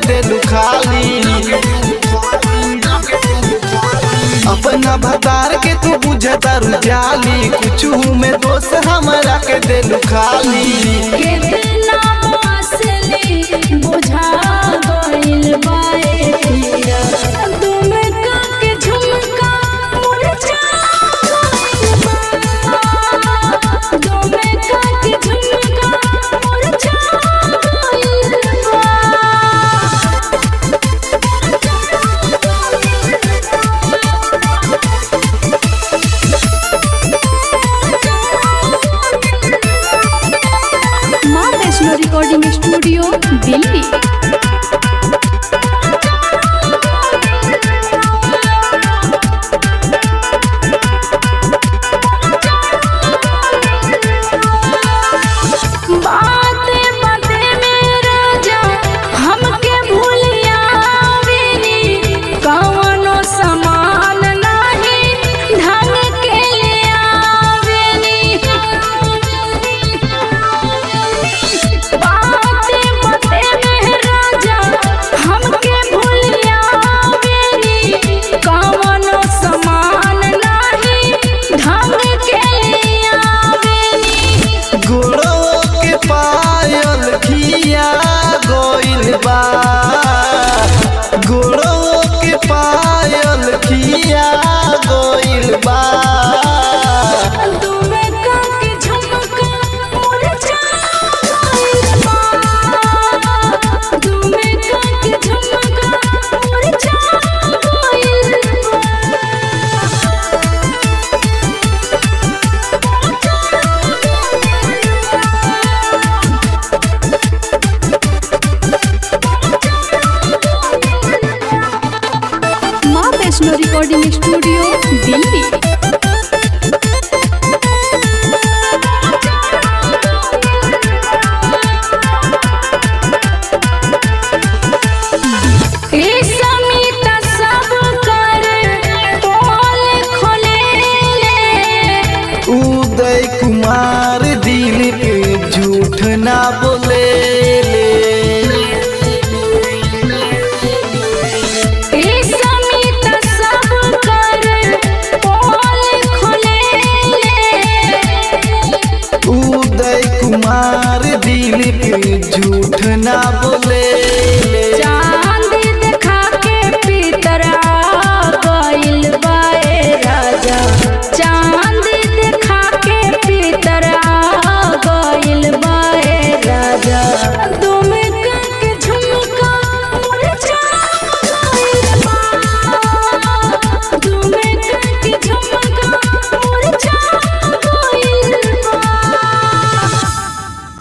देलू खाली अपना भतार के तू बुझतारू जाली कुछ में दोस्त हमरा के देलू खाली कितना असली बुझा गइल बाए पिया तुम के झुमका मुरझा गइल बा तुम के झुमका मुरझा गइल बा माँ वैष्णो रिकॉर्डिंग स्टूडियो दिल्ली बाते बाते में राजा हमके भूलिया बेनी कवनो समान नाही ढंग के लिया बेनी बाते बाते में राजा हमके भूलिया बेनी कवनो समान नाही ढंग के लिया बेनी गोड़ो के पायल खिया गइल बा गोड़ो के पायल खिया गइल बा तुम के झुमका मुरझा गइल बा तुम के झुमका मुरझा गइल बा माँ वैष्णो रिकॉर्डिंग स्टूडियो दिल्ली ए समिता सब कर पोल खोले उदय कुमार दिल पे झूठ ना बोले ए समिता सब कर पोल खोले उदय कुमार दिल पे झूठ ना बोले